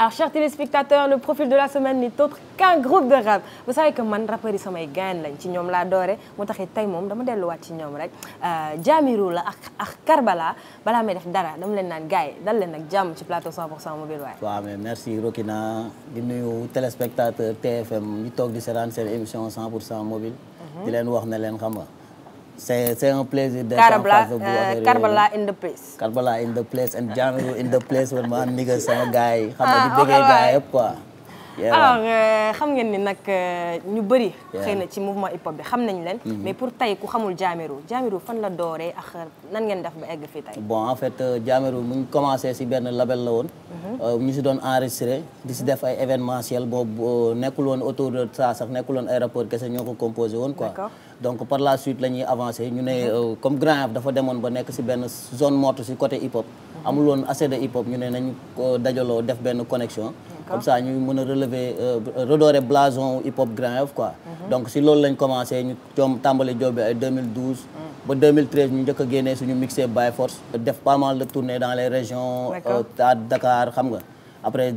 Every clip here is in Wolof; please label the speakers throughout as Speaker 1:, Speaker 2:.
Speaker 1: alors chers téléspectateurs le profil de la semaine n'est autre qu'un groupe de rap vous savez que man rappeurs yi samay gaañ lañ ci ñoom laa doore moo taxit tey moom dama delluwaat ci ñoom rek Jahmerue la ak ak Karbala balaa may def dara dama leen naan gars yi dal leen ak jàmm ci plateau 100% mobile waaye
Speaker 2: waaw mais merci Rokina di nuyu téléspectateur TFM ñu toog di seetaan seen émission 100% mobile di leen wax ne leen xam nga c'est c'est un plaisir d'être en face de vous affaire
Speaker 1: Karbala in the place
Speaker 2: Karbala in the place and Jahmerue in the place wala ma nigga sama gars yi xam nga di bëggee gars yëpp quoi
Speaker 1: alors xam ngeen ni nag ñu bëri xëy na ci mouvement hip hop bi xam nañ leen mais pour tey ku xamul Jahmerue Jahmerue fan la dooree ak nan ngeen def ba egg fii tey
Speaker 2: bon en fait Jahmerue mu ngi commencé si benn label la woon ñu si doon enregistré di si def ay événementiel boobu nekkul woon autour de ça sax nekkul woon ay rapport kese ñoo ko composé woon quoi donc par la suite la ñuy avancé ñu ne comme Grand Yoff dafa demoon ba nekk si benn zone morte si côté hip hop amul woon assez de hip hop ñu ne nañu dajaloo def benn connexion comme ça ñu mën a relever redorer blason hip hop Grand Yoff quoi donc si loolu lañ commencé ñu coom tàmbali job bi ay 2012 ba 2013 ñu njëkk a génnee suñu mixé by force def pas mal de tournées dans les régions à Dakar xam nga après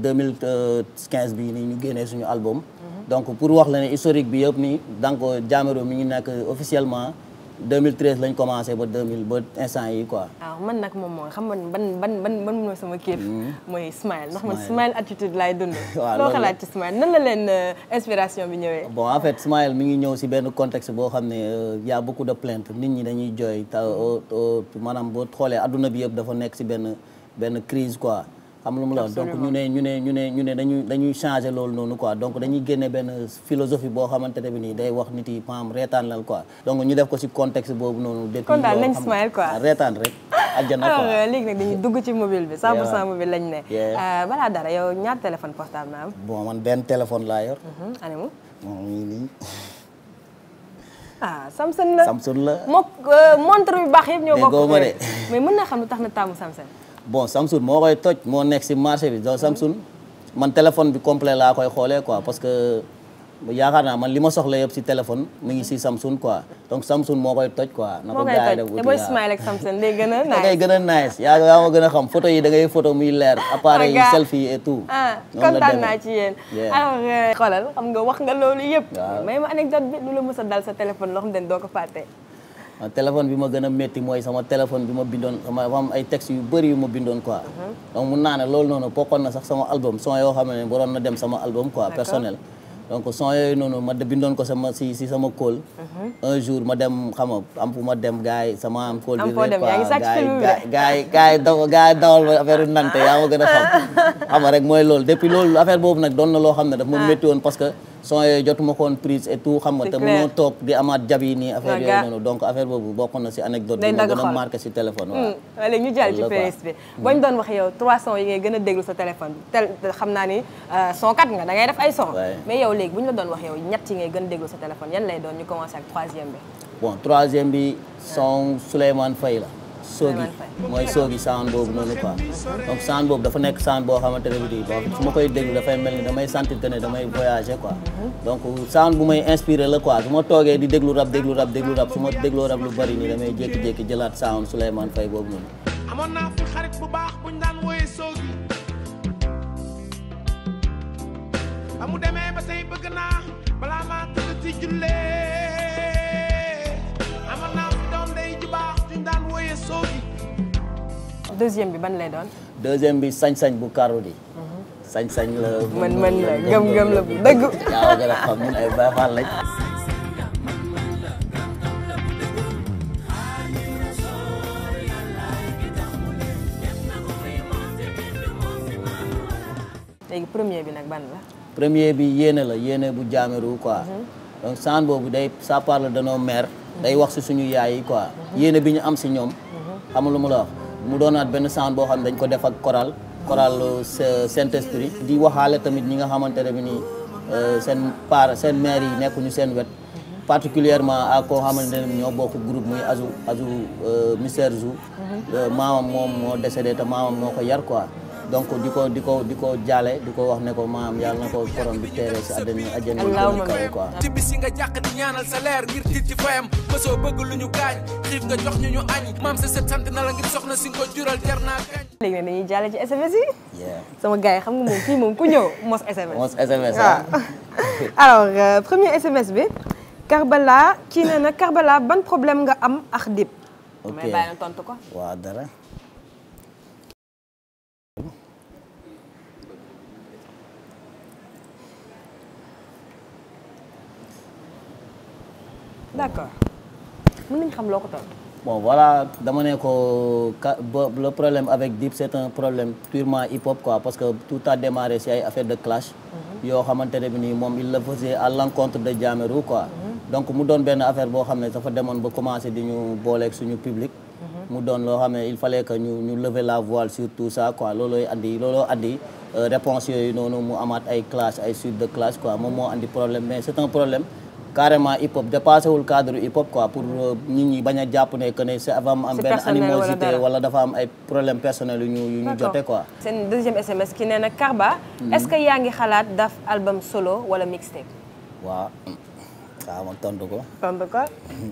Speaker 2: 2015 bi nii ñu génnee suñu album donc pour wax la ne historique bi yëpp nii donc Jahmerue mi ngi nekk officiellement 2013 lañ commencé ba 2000 ba instant yi quoi.
Speaker 1: waaw man nag moom mooy xam nga ban ban ban ban mooy sama kiif mooy smile ndax man smile attitude laay dund.
Speaker 2: waaw
Speaker 1: loo xalaat ci smile nan la leen inspiration bi ñëwee.
Speaker 2: bon en fait smile mi ngi ñëw si benn contexte boo xam ne y a beaucoup de plaintes nit ñi dañuy jooy te maanaam boo xoolee adduna bi yëpp dafa nekk si benn benn crise quoi. xam lu mu la donc ñu ne ñu ne ñu ne ñu ne dañuy dañuy changer loolu noonu quoi donc dañuy génne benn philosophie boo xamante ne bi nii day wax nit yi maam reetaan lal quoi donc ñu def ko ci contexte boobu noonu depuis
Speaker 1: kon daal nañ smile quoi
Speaker 2: reetaan rek àjjana quoi
Speaker 1: alors léegi nag dañuy dugg ci mobile bi 100% mobile lañ ne balaa dara yow ñaar téléphone portable na am
Speaker 2: bon man benn téléphone laa yor
Speaker 1: animu
Speaker 2: moom ngi nii
Speaker 1: ah Samsung la
Speaker 2: Samsung la
Speaker 1: mook montre yu baax yëpp ñoo bokk
Speaker 2: déggoo ma de
Speaker 1: mais mën naa xam lu tax na taamu Samsung
Speaker 2: bon Samsung moo koy toj moo nekk si marché bi donc Samsung man téléphone bi complet laa koy xoolee quoi parce que yaakaar naa man li ma soxla yëpp si téléphone mi ngi si Samsung quoi donc Samsung moo koy toj quoi. na ko gars yi def
Speaker 1: te booy smile ak Samsung day gën a nice.
Speaker 2: da ngay gën a nice yaa yaa ma gën a xam photo yi da ngay photo muy leer. appareil yi selfie et tout.
Speaker 1: ah kontaan naa ci yéen. alors xoolal xam nga wax nga loolu yëpp. may ma anecdote bi lu la mës a dal sa téléphone loo xam ne doo ko fàtte.
Speaker 2: téléphone bi ma gën a métti mooy sama téléphone bi ma bindoon sama am ay textes yu bëri yu ma bindoon quoi. donc mun naa ne loolu noonu bokkoon na sax sama album son yoo xam ne waroon na dem sama album quoi personnel. donc son yooyu noonu ma bindoon ko sama si si sama kóol. un jour ma dem xam nga am fu ma dem gars yi sama am kóol bi.
Speaker 1: am foo dem yaa ngi sàcc film bi
Speaker 2: gars yi gars yi daw gars yi dawal ma affaire nante yaa ma gën a xam. xam nga rek mooy loolu depuis loolu affaire boobu nag doon na loo xam ne daf ma métti woon parce que. son yooyu jotuma ko woon prise et tout xam nga te mënoo toog di amaat jab yi nii affaire yooyu noonu donc affaire boobu bokk na si anecdote bi ma gën a marqué si téléphone waaw
Speaker 1: léegi ñu jàll ci playlist bi boo ñu doon wax yow trois sons yi ngay gën a déglu sa téléphone bi tel xam naa ni son kat nga da ngay def ay son mais yow léegi bu ñu la doon wax yow ñett yi ngay gën a déglu sa téléphone yan lay doon ñu commencé ak troisième bi
Speaker 2: bon troisième bi son Souleymane Faye la soogi mooy soogi sound boobu noonu quoi donc sound boobu dafa nekk sound boo xamante ne bii bon su ma koy déglu dafay mel ni damay sentir que ne damay voyager quoi donc sound bu may inspiré la quoi su ma toogee di déglu rap déglu rap déglu rap su ma dégloo rap lu bari nii damay jékki-jékki jëlaat sound Souleymane Faye boobu noonu
Speaker 3: amoon naa fi xarit bu baax buñ daan wooyee soogi ba mu demee ba tey bëgg naa balaa maa tëdd ci jullee amoon naa fi doom day ju baax juñ daan wooyee soogi
Speaker 1: deuxième bi ban lay doon
Speaker 2: deuxième bi sañ-sañ bu karo di sañ-sañ la
Speaker 1: mën mën la gëm-gëm la bu dëgg
Speaker 2: yaa gën a xam ñun ay Baay Faal lañ
Speaker 1: léegi premier bi nag ban la
Speaker 2: premier bi yéene la yéene bu Jahmerue quoi donc sound boobu day ça parle de nos mères day wax si suñu yaay yi quoi yéene bi ñu am si ñoom xam nga lu mu la wax mu doonaat benn sound boo xam ne dañ ko def ak choral choral Saint-Esprit di waxaale tamit ñi nga xamante ne bi nii seen par seen mère yi nekkuñu seen wet particulièrement ak koo xamante ne ñoo bokk groupe muy Azou Azou Mister Zou maamam moom moo décédé te maamam moo ko yar quoi donc di ko di ko di ko jaale di ko wax ne ko maam yàlla na ko borom bi teeree si àddina àjjana yi gën a
Speaker 1: Allahumma
Speaker 2: kawe quoi
Speaker 3: ci bis yi nga jàq di ñaanal sa leer ngir tiit ci fayam mësoo bëgg lu ñu gaañ xiif nga jox ñu ñu añ maam sa sët sant na la ngir soxna si nga ko jural jar naa kañ
Speaker 1: léegi nag dañuy jàll ci SMS yi
Speaker 2: yeah
Speaker 1: sama gars yi xam nga moom fii moom ku ñëw mos SMS
Speaker 2: mos SMS
Speaker 1: waaw
Speaker 2: ah
Speaker 1: alors euh, premier SMS bi Karbala kii nee na Karbala ban problème nga am ak Dip
Speaker 2: Ok.
Speaker 1: may bàyyi na tontu ko
Speaker 2: waaw dara
Speaker 1: d'accord mën nañ xam loo ko tontu
Speaker 2: bon voilà dama ne ko ka- ba- le problème avec Dip c'est un problème purement hip hop quoi parce que tout a démarré si ay affaire de clash yoo xamante ne bi nii moom il le faisait à l'encontre de Jahmerue quoi donc mu doon benn affaire boo xam ne dafa demoon ba commencé di ñu booleeg suñu public mu doon loo xam ne il fallait que ñu ñu lever la voile sur tout ça quoi loolooy andi looloo andi euh, réponse yooyu noonu mu amaat ay clash ay suite de clash quoi moom moo andi problème mais c'est un problème carrément hip hop dépassé wul cadre hip hop quoi pour euh, nit ñi bañ a jàpp ne que ne c'est dafa am am
Speaker 1: C'est
Speaker 2: benn
Speaker 1: personnel wala
Speaker 2: animosité
Speaker 1: dara.
Speaker 2: wala dafa am ay problème personnel yu ñu yu ñu jote quoi
Speaker 1: seen deuxième SMS ki nee na Karba est-ce que yaa ngi xalaat daf album solo wala mixtape
Speaker 2: waaw waaw ma tontu ko
Speaker 1: tontu ko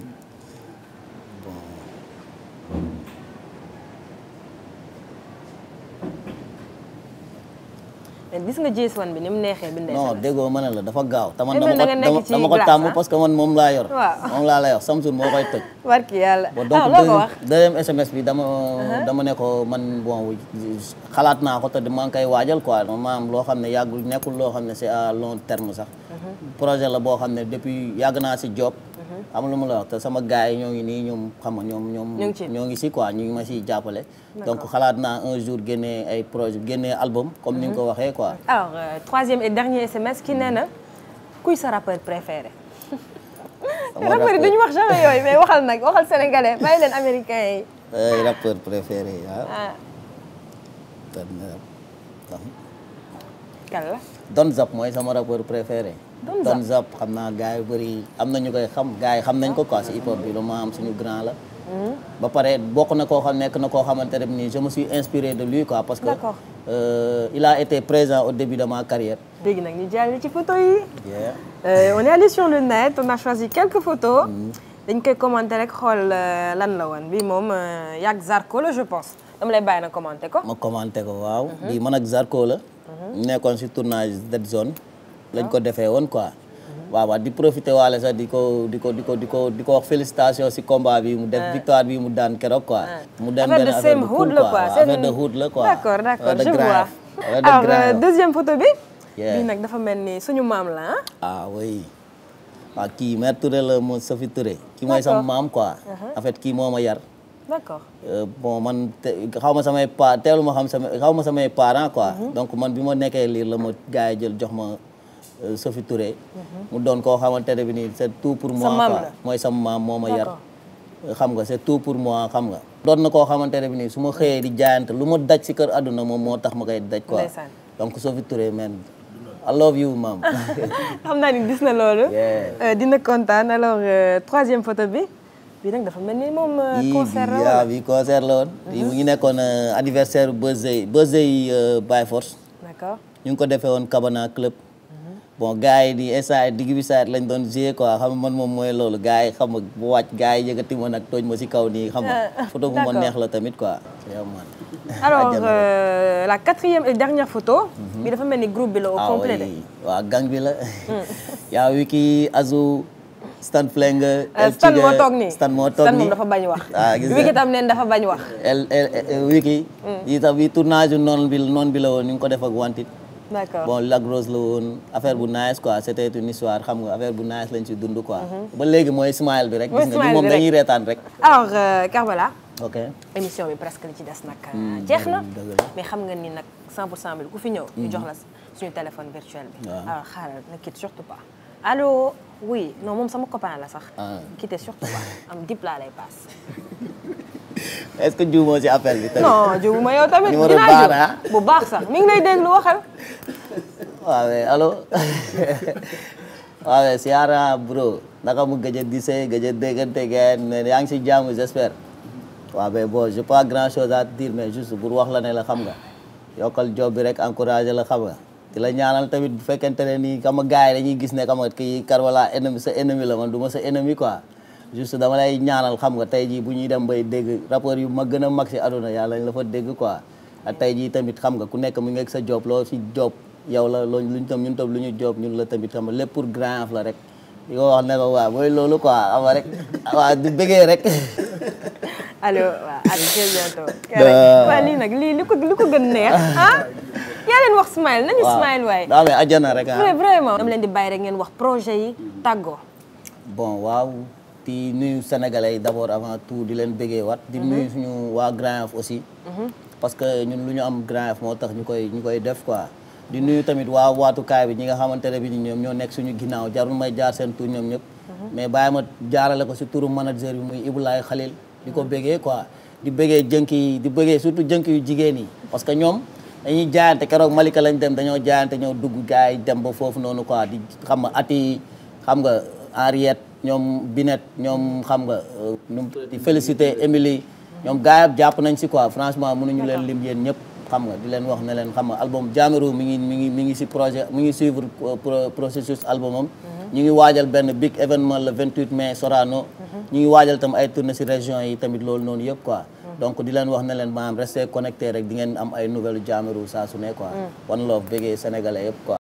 Speaker 1: mais gis nga JS1 bi ni mu neexee bindee
Speaker 2: non
Speaker 1: SMS.
Speaker 2: déggoo ma ne la dafa gaaw te man
Speaker 1: Eh, mais
Speaker 2: dama
Speaker 1: da nga
Speaker 2: ko
Speaker 1: nekk ci
Speaker 2: dama ko
Speaker 1: glace,
Speaker 2: tàmm
Speaker 1: ah?
Speaker 2: parce que man moom laa yor
Speaker 1: Waaw.
Speaker 2: moom laa lay wax Samsung moo koy toj
Speaker 1: barki yàlla
Speaker 2: bon donc
Speaker 1: ah loo ko
Speaker 2: deuxième-
Speaker 1: wax
Speaker 2: deuxième SMS bi dama dama ne ko man bon xalaat naa ko te maa ngi koy waajal quoi maanaam loo xam ne yàggul nekkul loo xam ne c'est à long terme sax projet la boo xam ne depuis yàgg naa si job am lu mu la wax te sama gars yi ñoo ngi nii ñoom xam nga ñoom ñoom
Speaker 1: Ñu ngi ci.
Speaker 2: ñoo ngi si quoi ñu ngi ma siy jàppale donc xalaat naa un jour génnee ay projet génnee album comme ni nga ko waxee quoi
Speaker 1: alors euh, troisième et dernier SMS ki nee na kuy sa rappeur préféré
Speaker 2: Sama
Speaker 1: rappeur yi
Speaker 2: rappeur-
Speaker 1: duñu wax jamais yooyu mais waxal nag waxal sénégalais bàyyi leen américain yi
Speaker 2: ay rappeur préféré waaw
Speaker 1: ah
Speaker 2: Don
Speaker 1: kan la
Speaker 2: Don Zap mooy sama rappeur préféré
Speaker 1: Don Zap.
Speaker 2: Don Zap xam naa gars yu bëri am na ñu koy xam gars yi xam nañ ko quoi si hip hop bi lu ma am suñu grand la ba pare bokk na koo xam nekk na koo xamante ne nii je me suis inspiré de lui quoi parce que
Speaker 1: D'accord.
Speaker 2: euh, il a été présent au début de ma carrière
Speaker 1: léegi nag ñu jàll ci photo yi
Speaker 2: yeah.
Speaker 1: Euh, on est allé sur le net on a choisi quelques photos dañ koy commenter rek xool euh, lan la woon bi moom euh, yàgg Zarko la je pense dama lay bàyyi na commenter ko
Speaker 2: ma commenté ko waaw bii man ak Zarko la ñu nekkoon si tournage Dead Zone lañ ko defee woon quoi waaw waaw di profité waale sax di ko di ko di ko di ko di ko wax félicitation si combat bi mu def victoire bi mu daan keroog quoi mu dem
Speaker 1: affaire
Speaker 2: benn
Speaker 1: de
Speaker 2: affaire
Speaker 1: same
Speaker 2: bu
Speaker 1: hood
Speaker 2: cool
Speaker 1: la
Speaker 2: quoi
Speaker 1: quoi
Speaker 2: waaw,
Speaker 1: seen-
Speaker 2: affaire de hood la quoi
Speaker 1: d'accord d'accord
Speaker 2: Affaire de
Speaker 1: je
Speaker 2: Grand
Speaker 1: vois
Speaker 2: Yoff. Affaire de
Speaker 1: alors
Speaker 2: Grand
Speaker 1: euh,
Speaker 2: Yoff.
Speaker 1: deuxième photo bi
Speaker 2: Yeah.
Speaker 1: bii nag dafa mel ni suñu maam la ah
Speaker 2: ah oui waaw kii mère Touré la mo Sophie Touré kii mooy sama maam quoi en fait kii moo ma yar
Speaker 1: d'accord
Speaker 2: Euh, bon man te xaw ma samay pa teelu ma xam sama xaw ma samay parents quoi donc man bi ma nekkee liir la ma gars yi jël jox ma euh, Sophie Touré mu doon koo xamante ne bi nii c'est tout pour moi
Speaker 1: maam
Speaker 2: quoi
Speaker 1: la.
Speaker 2: mooy sama maam moo ma yar
Speaker 1: D'accord.
Speaker 2: xam nga c'est tout pour moi xam nga doon na koo xamante ne bi nii su ma xëyee di jaayante lu ma daj si kër àdduna moom moo tax ma koy daj quoi
Speaker 1: Ndeysaan.
Speaker 2: donc Sophie Touré man I love you maam
Speaker 1: xam naa ni gis na loolu
Speaker 2: Yeah.
Speaker 1: Euh, dina kontaan alors euh, troisième photo bi bii nag dafa mel ni moom euh,
Speaker 2: yii
Speaker 1: concert la
Speaker 2: bi
Speaker 1: wala?
Speaker 2: waaw bi concert la woon bii mu ngi nekkoon euh, anniversaire Beuzey Beuzey euh, by force
Speaker 1: d'accord
Speaker 2: ñu ngi ko defee woon Cabana club bon gars yi di instant digg bi saa lañ doon jouer quoi xam nga man moom mooy loolu gars yi xam nga bu wàcc gars yi yëkkati ma nag tooj ma si kaw nii xam nga
Speaker 1: Ah,
Speaker 2: photo bu ma
Speaker 1: d'accord.
Speaker 2: neex la tamit quoi yow man
Speaker 1: alors
Speaker 2: Àjjana rek.
Speaker 1: euh, la quatrième et dernière photo bi dafa mel ni groupe bi la au
Speaker 2: ah
Speaker 1: complet de
Speaker 2: oui waaw gang bi la yaa Wiki Azu Stan Flingue
Speaker 1: Euh, Stan moo toog nii
Speaker 2: Stan moo toog
Speaker 1: Stan
Speaker 2: nii
Speaker 1: moom dafa bañ wax
Speaker 2: ah gis
Speaker 1: Wiki
Speaker 2: nga
Speaker 1: tam neen dafa bañ wax
Speaker 2: el el el- Wiki yi tax bi tournage yu noonu bi noonu bi la woon ñu ngi ko def ak wantit
Speaker 1: d'accord
Speaker 2: bon Lac Rose la woon affaire bu nice quoi c'était une histoire xam nga affaire bu nice lañ ci dund quoi ba léegi mooy smile bi rek
Speaker 1: Mooy
Speaker 2: gis nga
Speaker 1: smile
Speaker 2: ñu moom
Speaker 1: bi rek.
Speaker 2: dañuy reetaan rek
Speaker 1: alors euh, Karbala
Speaker 2: ok
Speaker 1: émission bi presque li ci des nag jeex na
Speaker 2: dëgg la.
Speaker 1: mais xam nga ni nag 100 pour cent bi ku fi ñëw ñu jox la suñu téléphone virtuel bi
Speaker 2: Waaw.
Speaker 1: alors xaaral ne quitte surtout pas allo oui non moom sama copain la sax
Speaker 2: Ah.
Speaker 1: quitte surtout pas am dip laa lay passe
Speaker 2: est-ce que juumoo ci appel bi tamit
Speaker 1: non jiwu ma yow tamit
Speaker 2: Numéro
Speaker 1: dinaa
Speaker 2: baax
Speaker 1: jiw
Speaker 2: na, ah.
Speaker 1: bu baax sax mi ngi lay déglu waxal
Speaker 2: waaw mais allo waaw mais siyaara bro naka mu gëj a gisee gëj a déggante ngeen mais yaa ngi si jàmm j'espère waaw mais bon j'ai pas grand chose à te dire mais juste pour wax la ne la xam nga yokkal job bi rek encouragé la xam nga di la ñaanal tamit bu fekkente ne nii xam nga gars yi dañuy gis ne xam nga kii Karbala ennemi sa ennemi la man du ma sa ennemi quoi juste dama lay ñaanal xam nga tey jii bu ñuy dem bay dégg rapport yu mag gën a mag si aduna yàlla ñu la fa dégg quoi ak tey jii tamit xam nga ku nekk mu ngi ak sa job loo si job yow la loolu luñ tam ñun tam lu ñu job ñun la tamit xam nga lépp pour Grand Yoff la rek di ko wax ne ko waaw mooy loolu quoi xam nga rek waaw di bëggee rek
Speaker 1: allo waaw à très bientôt. waaw lii nag lii li ko li ko gën neex ah. yaa leen wax smile nañu smile waaye.
Speaker 2: daa amee àjjana rek ah.
Speaker 1: vraiment. dama leen di bàyyi rek ngeen wax projet yi tàggoo.
Speaker 2: bon waaw di nuyu sénégalais yi d'abord avant tout di leen bëggee wat di nuyu suñu waa Grand Yoff aussi. parce que ñun lu ñu am Grand Yoff moo tax ñu koy ñu koy def quoi. di nuyu tamit waa waatukaay bi ñi nga xamante ne bi ni ñoom ñoo nekk suñu ginnaaw jarul may jaar seen tur ñoom ñëpp. mais bàyyi ma jaarale ko si turu manager bi muy Ibulaay Khalil. di ko bëggee quoi di bëggee jënk yi di bëggee surtout jënk yu jigéen yi parce que ñoom dañuy jaayante keroog Malika lañ dem dañoo jaayante ñoo dugg gars yi dem ba foofu noonu quoi di xam nga ati xam nga Henriette ñoom Binet ñoom xam nga nu mu di félicité Émilie ñoom gars yi jàpp nañ si quoi franchement mënuñu leen lim yéen ñëpp xam nga di leen wax ne leen xam nga album Jahmerue mi ngi mi ngi mi ngi si projet mi ngi suivre processus albumam ñu ngi waajal benn big événement le 28 mai Sorano ñu ngi waajal tam ay tournée si région yi tamit loolu noonu yëpp quoi donc di leen wax ne leen maanaam restez connecté rek di ngeen am ay nouvelles Jahmerue saa su ne quoi one love bëggee sénégalais yëpp quoi